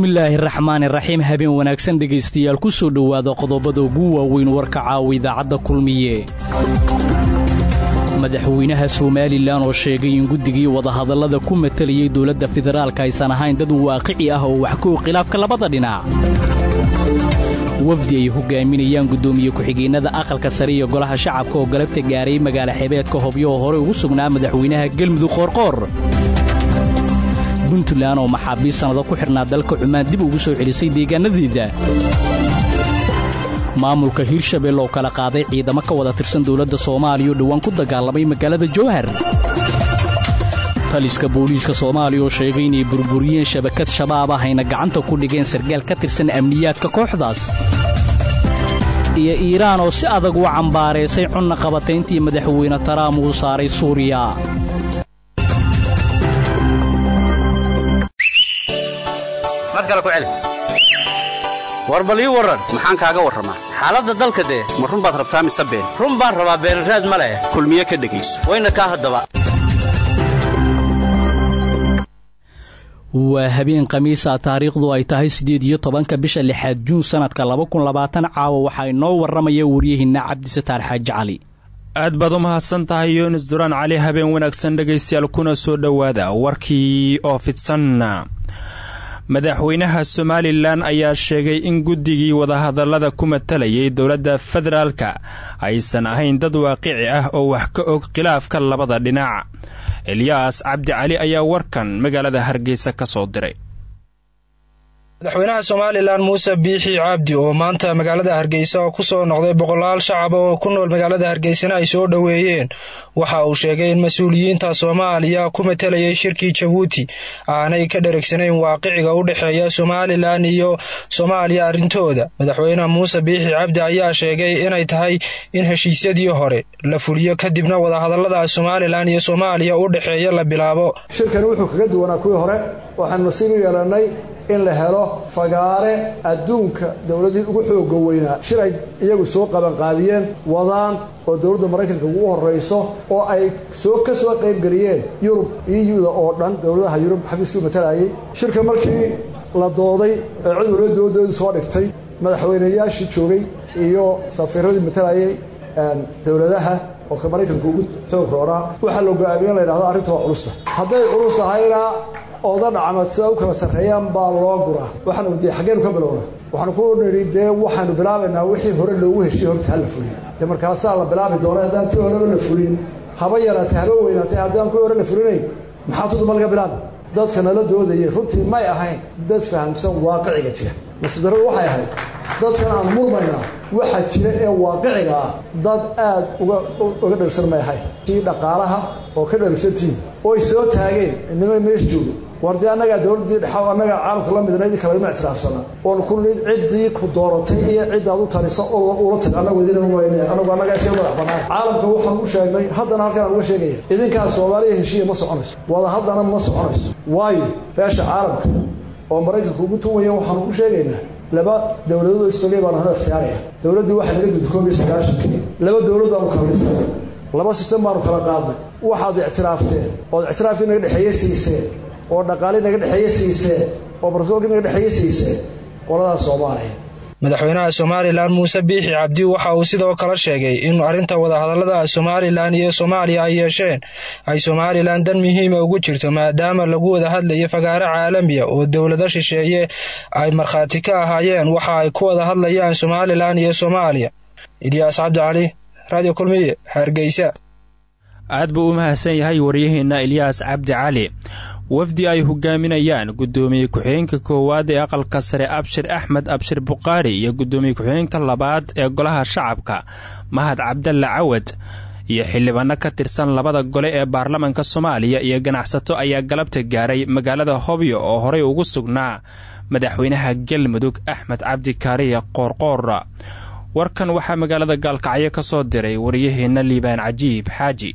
bismillaahi raxmaani raxiim habeen wanaagsan dhegaystayaal ku soo dhowaada qodobada ugu waaweyn warka caawa idaacadda kulmiye madaxweynaha somalilan oo sheegay in guddigii wadahadallada ku matalayay dowladda federaalka aysan ahayn dad waaqici ah oo wax ka og khilaafka labada dhinac wafdi ay hogaaminayaan guddoomiye ku-xigeenada aqalka sare iyo golaha shacabka oo galabta gaaray magaala xebeedka hobyo oo horey ugu sugnaa madaxweynaha gelmudug qoorqoor puntland oo maxaabiist sannado ku xidhnaa dalka cumaan dib ugu soo celisay deegaanadeeda maamulka hiirshabelle oo kala qaaday ciidamo ka wada tirsan dowladda soomaaliya oo dhowaan ku dagaalamay magaalada jowhar taliska booliiska soomaaliya oo sheegay inay burburiyeen shabakad shabaab ah ayna gacanta ku dhigeen sargaal ka tirsan amniyaadka kooxdaas iyo iiraan oo si adag u cambaaraysay cunna qabatayntii madaxweyne taraam uu saaray suuriya war bal ii warran maxaan kaaga warramaa xaaladda dalka dee ma run baad rabtaa mise been run baan rabaa beenraad ma leh kulmiye ka dhegayso wayna kaa haddaba waa habeen khamiisa taariikhdu ay tahay siddeed iyo tobanka bisha lixaad juun sannadka laba kun labaatan caawa waxaa inoo warramaya waryahiinna cabdisataar xaaji cali aad baad u mahadsan tahay yunis duraan cali habeen wanaagsan dhegaystayaal kuna soo dhowaada warkii oo fidsan madaxweynaha somalilan ayaa sheegay in guddigii wadahadallada ku matalayay dowladda federaalka aysan ahayn dad waaqici ah oo wax ka og khilaafka labada dhinac elyaas cabdi cali ayaa warkan magaalada hargeysa ka soo diray madaxweynaha somalilan muuse biixi cabdi oo maanta magaalada hargeysa oo ku soo noqday boqolaal shacab oo ku nool magaalada hargeysana ay soo dhoweeyeen waxa uu sheegay in mas-uuliyiinta soomaaliya ku matalayay shirkii jabuuti aanay ka dheregsanayn waaqiciga u dhexeeya somalilan iyo soomaaliya arrintooda madaxweyne muuse biixi cabdi ayaa sheegay inay tahay in heshiisyadii hore la fuliyo kadibna wadahadallada somalilan iyo soomaaliya u dhexeeya la bilaabo shirkani wuxuu kaga duwanaa kuwii hore waxaan nasiib u yeelannay in la helo fagaare adduunka dowladii ugu xooga weynaa shir ay iyagu soo qabanqaabiyeen wadaan oo dowladda maraykanka ugu horrayso oo ay soo ka soo qaybgeliyeen yurub euda oo dhan dowladaha yurub xafiiskii matalayay shirka markii la dooday ee cid waliba dowladoodu soo dhigtay madaxweyneyaashii joogay iyo safiiradii matalayay dowladaha oo ka maraykanka ugu xoog rooraa waxaa la go-aamiye in la yidhahdo arrinta waa culusta hadday culus tahayna ooda dhacmad sida u kala sarreeyaan baa loo guraa waxaanu dee xaggeenu ka bilowna waxaanu ku nidhi dee waxaanu bilaabaynaa wixii hore loogu heshiye horta ha la fulin dee markaasaa la bilaabi doona haddaan tii horeba la fulin haba yaraatay haba weynaatay haddaan kuwii hore la fulinayn maxaa tuduma laga bilaabi dadka nala doodayay runtii may ahayn dad fahamsan waaqiciga jira nasiibdarradu waxay ahayd dadkan aan murmaynaa waxa jira ee waaqiciga ah dad aad uga dhergsan may ahayn tii dhaqaalaha oo ka dhergsantiin oy soo taageen inima meesha joogo war dee annagaa dowladdii dhexa annagaa caalamka la midna idin kalagama ictiraafsana oon ku nid ciddii ku dooratay iyo ciddaad u talisa oo ula tag annagu idinama wayne annagu annagaa iska madax bannaan caalamka waxaan u sheegnay haddana halkan aan uga sheegaya idinkaa soomaaliya heshiiya ma soconayso wada haddana ma soconayso waayo beesha caalamka oo maraykanka ugu tuwaya waxaan ugu sheegaynaa laba dowladood istogay baanu hano iftiyaaraya dowladdii waxay naga dudda koob iyo sagaashankii laba dowlad baanu kala dhisnay laba sistem baanu kala qaadnay waxaad ictiraafteen ood ictiraafkii naga dhexeeye siiseen oo dhaqaalii naga dhexeeye siiseen oo barsoolkii naga dhexeeye siiseen qoladaas soomaaliya madaxweynaha somalilan muuse biixi cabdi waxa uu sidoo kale sheegay in arrinta wadahadallada somalilan iyo soomaaliya ay yeesheen ay somalilan dan muhiima ugu jirto maadaama lagu wada hadlayo fagaare caalamiya oo dowlado shisheeye ay markhaati ka ahaayeen waxa ay ku wada hadlayaan somalilan iyo soomaaliya ilyaas cabdi cali radio kulmiye hargeysa aad buu u mahadsan yahay waryaheena ilyaas cabdi cali wafdi ay hogaaminayaan guddoomiye ku-xigeenka koowaad ee aqalka sare abshir axmed abshir buqaari iyo guddoomiye ku-xigeenka labaad ee golaha shacabka mahad cabdalle cawad iyo xildhibaano ka tirsan labada gole ee baarlamanka soomaaliya iyo ganacsato ayaa galabta gaaray magaalada hobyo oo horey ugu sugnaa madaxweynaha galmudug axmed cabdi kaariye qoorqoor warkan waxaa magaalada gaalkacyo ka soo diray waryaheena liibaan cajiib xaaji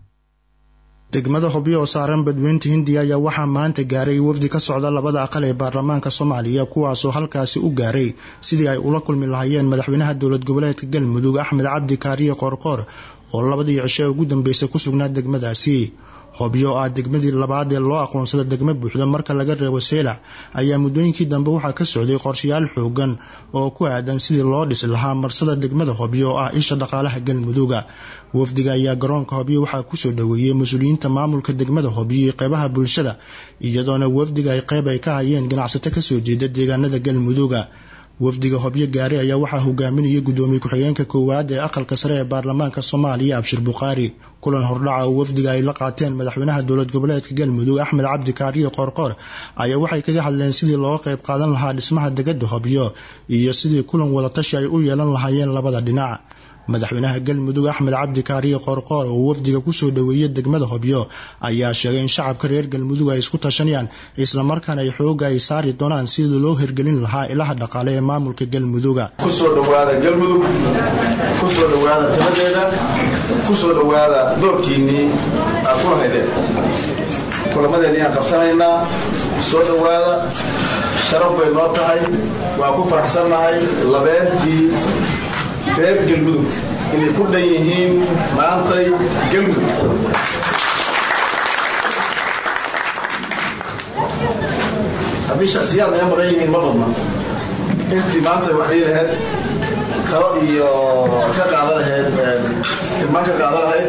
degmada hobyo oo saaran badweynta hindiya ayaa waxaa maanta gaaray wafdi ka socda labada aqal ee baarlamaanka soomaaliya kuwaasoo halkaasi u gaaray sidii ay ula kulmi lahaayeen madaxweynaha dowlad goboleedka galmudug axmed cabdi kaariye qoorqoor oo labadii cisho ee ugu dambeysay ku sugnaa degmadaasi hobyo oo ah degmadii labaad ee loo aqoonsada degmo buuxda marka laga reebo seelac ayaa muddooyinkii dambe waxaa ka socday qorshayaal xoogan oo ku aadan sidii loo dhisi lahaa marsada degmada hobyo oo ah isha dhaqaalaha galmuduga wafdiga ayaa garoonka hobyo waxaa kusoo dhoweeyey mas-uuliyiinta maamulka degmada hobyo iyo qeybaha bulshada iyadoona wafdiga ay qeyb ay ka hayeen ganacsato kasoo jeeda deegaanada galmuduga wafdiga hobyo gaari ayaa waxaa hogaaminayay gudoomiye ku-xigeenka koowaad ee aqalka sare ee baarlamaanka soomaaliya abshir bukhaari kulan hordhaca oo wafdiga ay la qaateen madaxweynaha dowlad goboleedka galmudug axmed cabdi kaariyo qoorqoor ayaa waxay kaga hadleen sidii looga qayb qaadan lahaa dhismaha degada hobyo iyo sidii kulan wadatashi ay u yeelan lahaayeen labada dhinac madaxweynaha galmudug axmed cabdi kaariyo qoorqoor oo wafdiga kusoo dhoweeyay degmada hobyo ayaa sheegay in shacabka reer galmudug ay isku tashanayaan islamarkaana ay xooga ay saari doonaan sidii loo hirgelin lahaa ilaha dhaqaale ee maamulka galmuduga kusoo dhowaada galmudug kusoo dhowaada timadeeda kusoo dhowaada doorkiinnii aad ku lahaydeen kulamadeennii aan qabsanaynaa soo dhowaada sharaf bay noo tahay waan ku faraxsannahay labeentii reer galmudug inay ku dhan yihiin maantay galmudug haddii shaksiyaad naga maqan yihiin ma badna intii maanta wax dhii lahayd kalo iyo ka qaadan lahayd tilmaan ka qaadan lahayd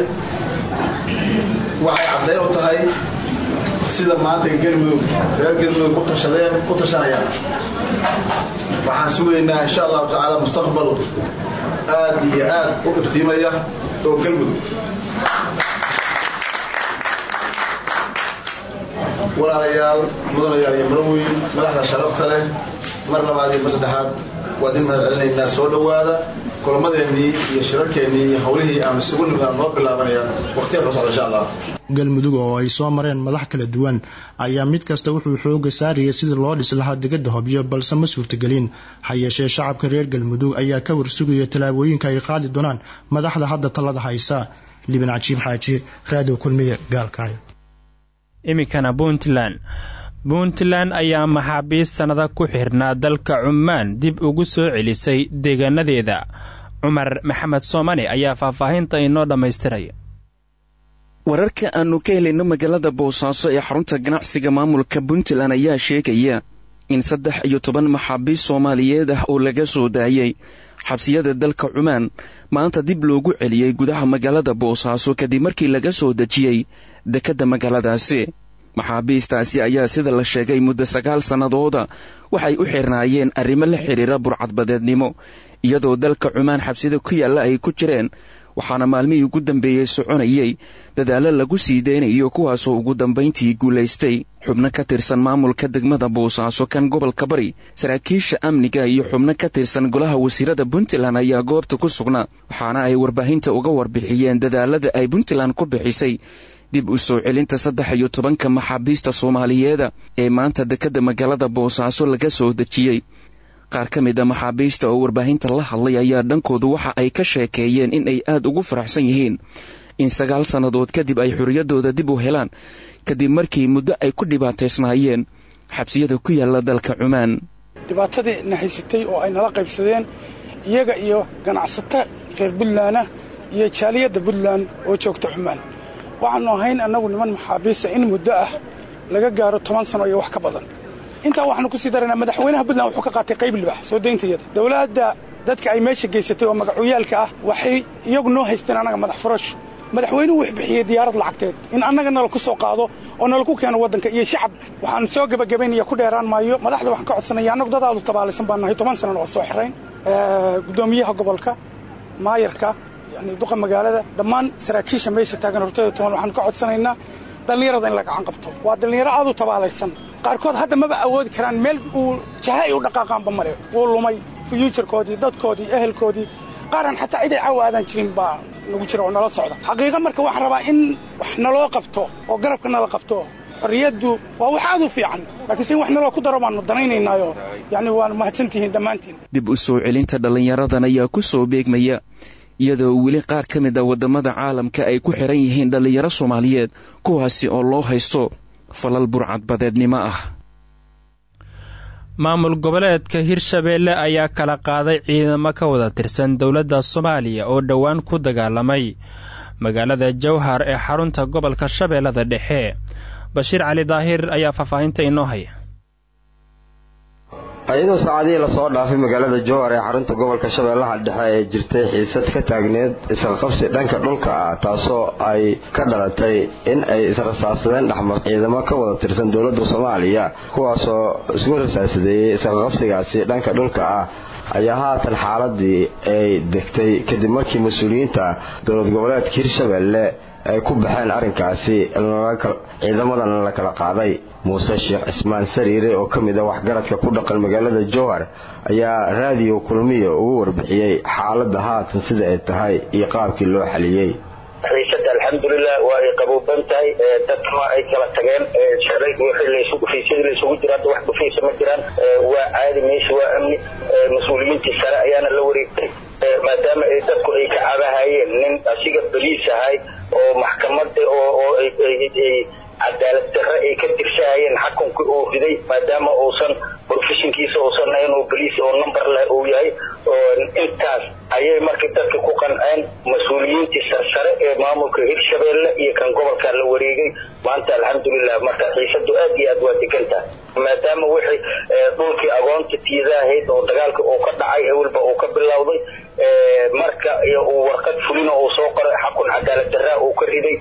waxay caddayn u tahay sida maanta galmudug reer galmudug ku tashadeen ku tashanayaan waxaan sugaynaa insha allahu tacaala mustaqbal aad iyo aad u iftiimaya oo galmudug walaalayaal mudanayaal iyo maraweyn madaxda sharafta leh mar labaad iyo mar saddexaad waad in mahad celinaynaa soo dhowaada kulamadeennii iyo shirarkeennii iyo howlihii aan isugu nimidaan noo bilaabanayaan waqtiya ka socda insha allah galmudug oo ay soo mareen madax kala duwan ayaa mid kasta wuxuu xooga saarayay sidii loo dhisi lahaa degada hobyo balse ma suurtagelin ha yeeshee shacabka reer galmudug ayaa ka warsugaya tallaabooyinka ay qaadi doonaan madaxda hadda talada haysa liban cajiib xaaji raadiyo kulmiye gaalkaayo iminkana puntland puntland ayaa maxaabiist sannada ku xirnaa dalka cumaan dib ugu soo celisay deegaanadeeda cumar maxamed soomane ayaa faahfaahinta inoo dhammaystiraya wararka aannu ka helayno magaalada boosaaso ee xarunta ganacsiga maamulka puntland ayaa sheegaya in saddex iyo toban maxaabiist soomaaliyeed ah oo laga soo daayey xabsiyada dalka cumaan maanta dib loogu celiyey gudaha magaalada boosaaso kadib markii laga soo dejiyey dekedda magaaladaasi maxaabiistaasi ayaa sida la sheegay muddo sagaal sannadooda waxay u xirnaayeen arrimo la xidhiira burcadbadeednimo iyadoo dalka cumaan xabsida ku yaalla ay ku jireen waxaana maalmihii ugu dambeeyey soconayey dadaallo lagu sii deynayo kuwaasoo ugu dambayntii guulaystay xubno ka tirsan maamulka degmada boosaaso kan gobolka bari saraakiisha amniga iyo xubno ka tirsan golaha wasiirada puntland ayaa goobta ku sugnaa waxaana ay warbaahinta uga warbixiyeen dadaalada ay puntland ku bixisay dib u soo celinta saddex iyo tobanka maxaabiista soomaaliyeeda ee maanta dekedda magaalada boosaaso laga soo dejiyey qaar ka mid a maxaabiista oo warbaahinta la hadlay ayaa dhankoodu waxa ay ka sheekeeyeen in ay aad ugu faraxsan yihiin in sagaal sannadood kadib ay xorriyaddooda dib u helaan kadib markii muddo ay ku dhibaataysnaayeen xabsiyada ku yaalla dalka cumaan dhibaatadii na haysatay oo ay nala qaybsadeen iyaga iyo ganacsato reer buntlandah iyo jaaliyadda puntland oo joogta cumaan waxaannu ahayn annagu niman maxaabiista in muddo ah laga gaaro toban sano iyo wax ka badan intaa waxaanu ku sii daraynaa madaxweynaha puntland wuxuu ka qaatay qayb libax soo dayntayada dowladda dadka ay meesha geysatay oo magacuuyaalka ah waxay iyagu noo haysteen annaga madax furash madaxweynuhu wuxuu bixiyey diyaarad lacagteed in annaga nala ku soo qaado oo nala ku keeno waddanka iyo shacab waxaanu soo gebagabaynaya ku dheeraan maayo madaxda waxaan ka codsanaya annagu dad aadu tabaalaysan baan nahay toban sanana waa soo xirayn guddoomiyaha gobolka maayarka yani duqa magaalada dhammaan saraakiisha meesha taagan hortooda toban waxaanu ka codsanaynaa dhallinyarada in la gacan qabto waa dhallinyaro aad u tabaalaysan qaarkood hadda maba awoodi karaan meel uu jaha ay u dhaqaaqaanba male wuu lumay fyuujarkoodii dadkoodii ehelkoodii qaaran xataa cid ay caawa aadaan jirin baa nagu jira oo nala socda xaqiiqa marka waxaan rabaa in wax naloo qabto oo garabka nala qabto xorriyaddu waa wax aad u fiican laakiinse in wax naloo ku daro baannu danaynaynaayo yacni waanu mahadsantihiin dhammaantiin dib u soo celinta dhallinyaradan ayaa ku soo beegmaya iyadoo weli qaar ka mid a waddamada caalamka ay ku xihan yihiin dhallinyaro soomaaliyeed kuwaasi oo loo haysto falal burcadbadeednimo ah maamul goboleedka hirshabeelle ayaa kala qaaday ciidamo ka wada tirsan dowladda soomaaliya oo dhowaan ku dagaalamay magaalada jowhar ee xarunta gobolka shabeellada dhexe bashiir cali daahir ayaa faahfaahinta inoo haya iyadoo saacadihii lasoo dhaafay magaalada jowhar ee xarunta gobolka shabeellaha dhexe ee jirtay xiisad ka taagneed isqaqabsi dhanka dhulka ah taasoo ay ka dhalatay in ay israsaasadeen dhexmar ciidamo ka wada tirsan dowladda soomaaliya kuwaasoo isku rasaasadeeyey isqaqabsigaasi dhanka dhulka ah ayaa haatan xaaladii ay degtay kadib markii mas-uuliyiinta dowlad goboleedka hirshabelle ay ku baxeen arrinkaasi ciidamadan la kala qaaday muuse sheekh cismaan sariire oo ka mid a waxgaradka ku dhaqan magaalada jowhar ayaa raadiyo kulmiya ugu warbixiyey xaaladda haatan sida ay tahay iyo qaabkii loo xaliyey xiisada alxamdulilah waa ay qabuuban tahay dadkuna ay kala tageen dhufaysyadii laysugu jira hadda wax dhufaysa ma jiraan waa caadi meesha waa amni mas-uuliyiintii sare ayaana la wareegtay maadaama ay dadku ay ka cabahayeen nin asiga baliis ahay oo maxkamada oo cadaalad darre ay ka tirsahayeen xakunkii uu riday maadaama uusan profeshinkiisa uusan ahayn oo baliis oo number leh uu yahay intaas ayay markii dadka ku qanceen mas-uuliyiintii sarsare ee maamulka hirshabeelle iyo kan gobolka la wareegay maanta alxamdulilah marka xiisadu aad iyo aad waa degantaha maadaama wixii dhulkii agoonta tiidaahayd oo dagaalka uu ka dhacay ewelba uu ka bilowday marka uu warqad fulina uu soo qoray xakun cadaalad daraa uu ka riday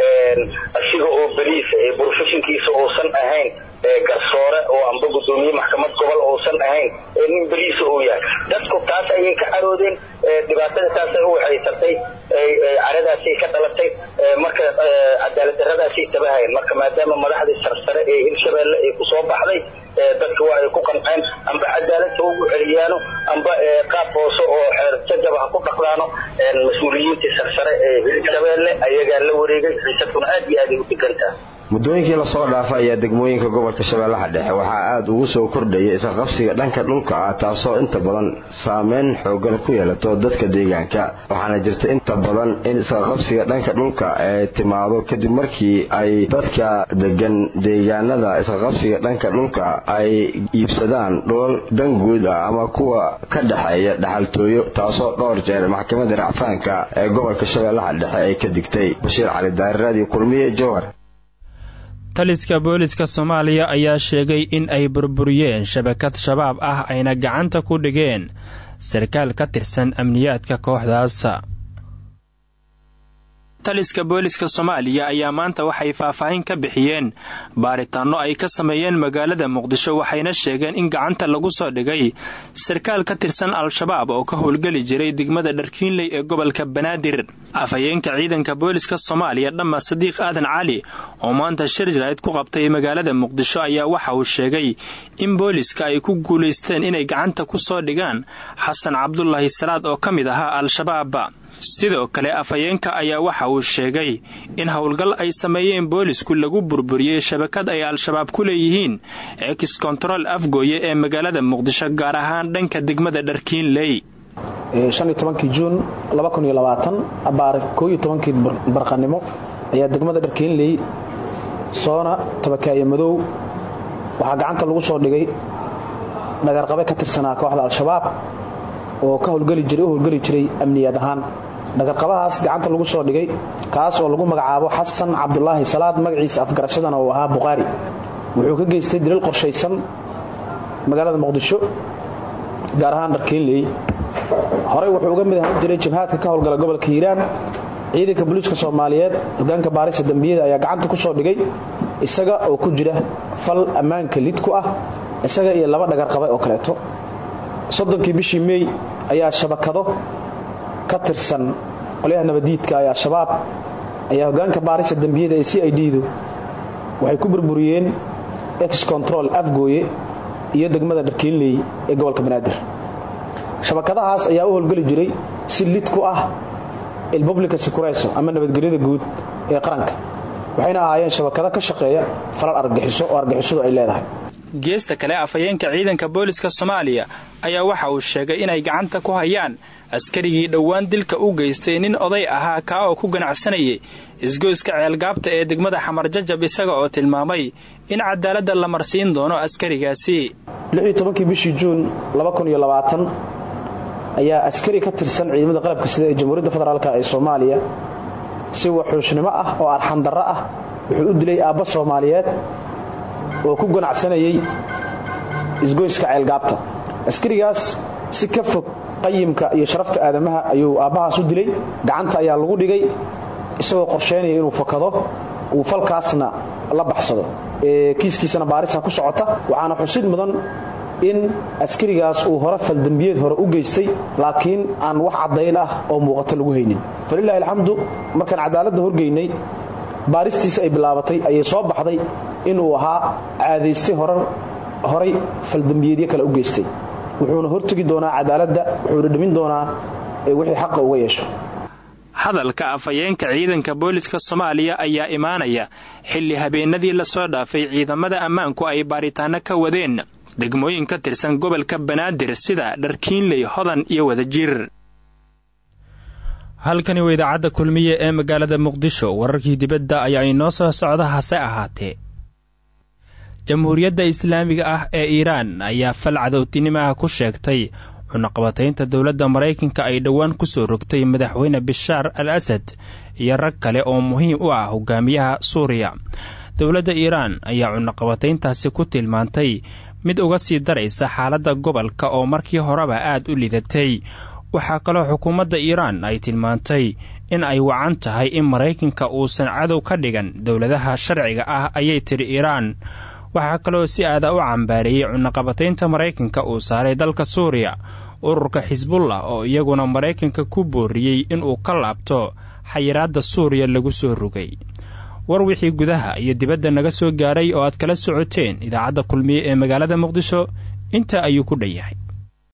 asiga oo baliis profeshinkiisa uusan ahayn garsoore oo amba gudoomiye maxkamad gobol uusan ahayn nin baliisa uu yahay dadku taas ayay ka caroodeen dhibaatada taasay u waxaysatay caradaasay ka dhalatay marka cadaalad daradaasay tabahayeen marka maadaama madaxdii sarsare ee hirshabeelle ay kusoo baxday dadka waa ay ku qanceen amba cadaaladta ugu celiyaano amba qaab hoose oo xeer jajaba ha ku dhaqdaano mas-uuliyiintii sarsare ee hirshabeelle ayagaa la wareegay xiisadkuna aad iyo aad ay u degantaha muddooyinkii lasoo dhaafa ayaa degmooyinka gobolka shabeellaha dhexe waxaa aada ugu soo kordhaya isqaqabsiga dhanka dhulka ah taasoo inta badan saameyn xoogan ku yeelato dadka deegaanka waxaana jirta inta badan in isqaqabsiga dhanka dhulka ay timaado kadib markii ay dadka degan deegaanada isqaqabsiga dhanka dhulka ay iibsadaan dhulal danguud ah ama kuwa ka dhexeeya dhaxaltooyo taasoo dhowr jeer maxkamadda racfaanka ee gobolka shabeellaha dhexe ay ka digtay bashiir cali daari raadiyo kulmiye jowhar taliska booliska soomaaliya ayaa sheegay in ay burburiyeen shabakad shabaab ah ayna gacanta ku dhigeen sarkaal ka tirsan amniyaadka kooxdaas taliska booliska soomaaliya ayaa maanta waxay faahfaahin ka bixiyeen baaritaanno ay ka sameeyeen magaalada muqdisho waxayna sheegeen in gacanta lagu soo dhigay sarkaal ka tirsan al-shabaab oo ka howlgeli jiray degmada dharkiinley ee gobolka banaadir afhayeenka ciidanka booliska soomaaliya dhamma sadiiq aadan cali oo maanta shir jarayd ku qabtay magaalada muqdisho ayaa waxa uu sheegay in booliska ay ku guulaysteen inay gacanta ku soo dhigaan xasan cabdulaahi salaad oo ka mid ahaa al-shabaab sidoo kale afhayeenka ayaa waxa uu sheegay in howlgal ay sameeyeen boolisku lagu burburiyey shabakad ay al-shabaab ku leeyihiin ex kontarool afgooye ee magaalada muqdisho gaar ahaan dhanka degmada dharkiinley juun abaar kii barqanimo ayaa degmada dharkiinley soona tabakaaye madow waxaa gacanta lagu soo dhigay dhagarqabe ka tirsanaa kooxda al-shabaab oo ka howlgeli jiray u howlgeli jiray amniyaad ahaan dhagarqabahaas gacanta lagu soo dhigay kaas oo lagu magacaabo xasan cabdulaahi salaad magaciisa afgarashadana uu ahaa buqaari wuxuu ka geystay dilal qorshaysan magaalada muqdisho gaar ahaan dharkiinley horey wuxuu uga mid ahaan jiray jabhaadka ka howlgala gobolka hiiraan ciidanka booliiska soomaaliyeed hogaanka baarista dembiyada ayaa gacanta ku soo dhigay isaga oo ku jira fal ammaanka lid ku ah isaga iyo laba dhagarqabe oo kaleeto soddonkii bishii meey ayaa shabakado ka tirsan qolyaha nabadiidka ee al-shabaab ayaa hogaanka baarista dembiyada ee c i d-du waxay ku burburiyeen ex control afgooye iyo degmada dharkiinley ee gobolka banaadir shabakadahaas ayaa u howlgeli jiray si lid ku ah ilpublica secureso ama nabadgelyada guud ee qaranka waxayna ahaayeen shabakado ka shaqeeya falal argagixiso oo argagixisadu ay leedahay geesta kale afhayeenka ciidanka booliska soomaaliya ayaa waxa uu sheegay inay gacanta ku hayaan askarigii dhowaan dilka u geystay nin oday ahaa kaa oo ku ganacsanayay isgoyska ceelgaabta ee degmada xamar jajab isaga oo tilmaamay in cadaaladda la marsiin doono askarigaasi kii bishii juun ayaa askari ka tirsan ciidamada qalabka sida ee jamhuuriyadda federaalk ee soomaaliya si waxuushnimo ah oo arxandarro ah wuxuu u dilay aabba soomaaliyeed oo ku ganacsanayay isgoyska ceelgaabta askarigaas si ka fog qayimka iyo sharafta aadamaha ayuu aabbahaas u dilay gacanta ayaa lagu dhigay isagoo qorsheynaya inuu fakado uu falkaasna la baxsado kiiskiisana baarisa ku socota waxaana xusid mudan in askarigaas uu hore faldembiyeed hore u geystay laakiin aan wax caddayn ah oo muuqato lagu haynin falilahi alxamdu markaan cadaaladda horgeynay baaristiisa ay bilaabatay ayay soo baxday inuu ahaa caadaystay horay faldembiyeedyo kale u geystay wuxuuna hortegi doonaa cadaaladda wuxuuna dhimin doonaa wixii xaqa uga yeesho hadalka afhayeenka ciidanka booliska soomaaliya ayaa imaanaya xilli habeenadii lasoo dhaafay ciidamada ammaanku ay baaritaano ka wadeen degmooyin ka tirsan gobolka banaadir sida dharkiinley hodan iyo wadajir halkani waa idaacadda kulmiye ee magaalada muqdisho wararkii dibadda ayaa inoo soo socda hase ahaatee jamhuuriyadda islaamiga ah ee iiraan ayaa fal cadowtinimaha ku sheegtay cunaqabataynta dowladda maraykanka ay dhowaan ku soo rogtay madaxweyne bishaar al asad iyo rag kale oo muhiim u ah hogaamiyaha suuriya dowladda iiraan ayaa cunaqabatayntaasi ku tilmaantay mid uga sii daraysa xaaladda gobolka oo markii horeba aad u lidatay waxaa kaloo xukuumadda iiraan ay tilmaantay in ay wacan tahay in maraykanka uusan cadow ka dhigan dowladaha sharciga ah ayay tidhi iiraan waxaa kaloo si aada u cambaareeyey cunaqabataynta maraykanka uu saaray dalka suuriya ururka xisbullah oo iyaguna maraykanka ku booriyey inuu ka laabto xayiraadda suuriya lagu soo rogay war wixii gudaha iyo dibadda naga soo gaaray oo aad kala socoteen idaacadda kulmiye ee magaalada muqdisho intaa ayuu ku dhan yahay